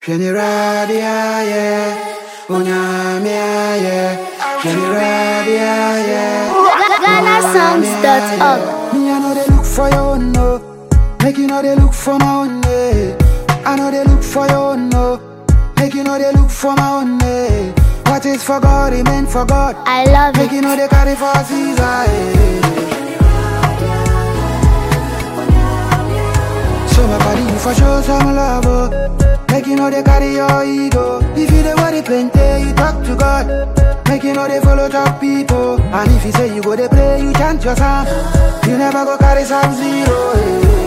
Generadia, Unyamia, Generadia, GhanaSongs.org. Me, I know they look for you, no. Make you know they look for my own, eh. I know they look for you, no. Make you know they look for my own, eh. What is for God, it meant for God. I love Make you it. know they carry for Caesar, eh. So my body, you for sure some love, oh. Make you know they carry your ego. If you the worry plenty, you talk to God. Make you know they follow top people. And if you say you go they pray, you chant your psalm. You never go carry some zero. eh.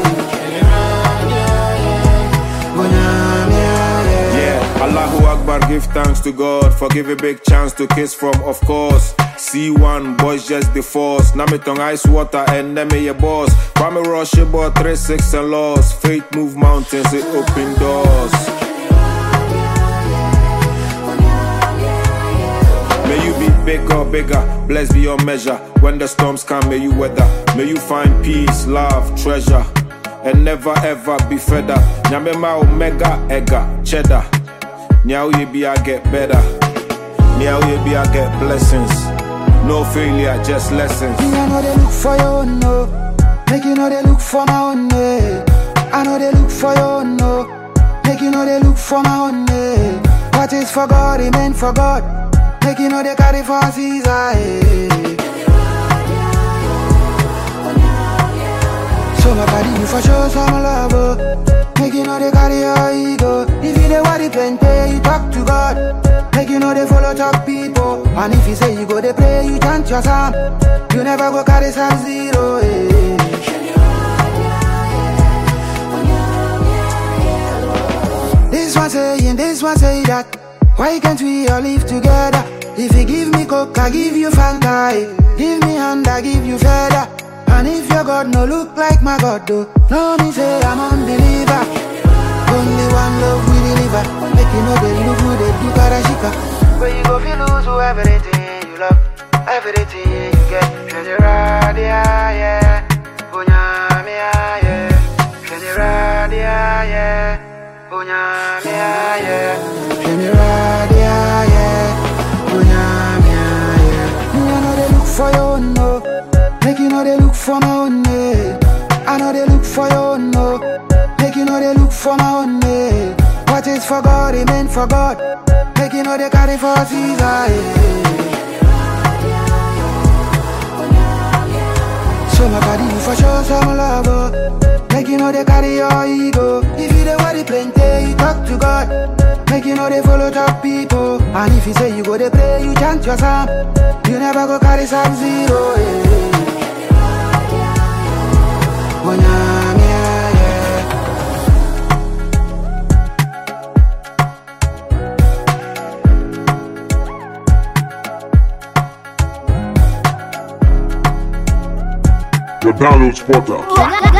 Yeah, Allahu Akbar, give thanks to God for give a big chance to kiss from, of course. C1, boys just the force. Namitong ice water and name your boss. Kwame Rush, about 3 6 and loss. Faith move mountains, it open doors. May you be bigger, bigger, blessed beyond measure. When the storms come, may you weather. May you find peace, love, treasure, and never ever be fed up. Nyamema omega, ega, cheddar. Nyao ye be, I get better. Nyao ye be, I get blessings. No failure, just lessons. Me, I know they look for you, no. Make you know they look for my own, eh. I know they look for you, no. Make you know they look for my own, eh. What is for God, it meant for God. Make you know they carry for Caesar, eh. So my body, you for sure some love, oh. Make you know they carry your ego. If you the worry plenty, you talk to God. Make you know they follow top people. And if you say you go they pray, you chant your psalm. You never go carry some zero, eh. This one saying, this one say that. Why can't we all live together? If you give me coke, I give you Fanta. eh. Give me hand, I give you feather. And if your God no look like my God, though, no me say I'm unbeliever. Only one love we deliver. Make you know they look good, they do karashika. Where you go, feel lose to everything you love, everything you get. Generadia, yeah. Unyamia, yeah. Generadia, yeah. Unyamia, yeah. Generadia, yeah. Unyamia, yeah. Me, I know they look for you, no. Make you know they look for my own, eh. I know they look for you, no. Make you know they look for my own, eh. What is for God, it meant for God. Make you know they carry for Caesar, eh. So my body, you for sure some love, oh. Make you know they carry your ego. If you the worry plenty, you talk to God. Make you know they follow top people. And if you say you go they pray, you chant your psalm. You never go carry some zero, eh. Onyamia, yeah. The download spotter.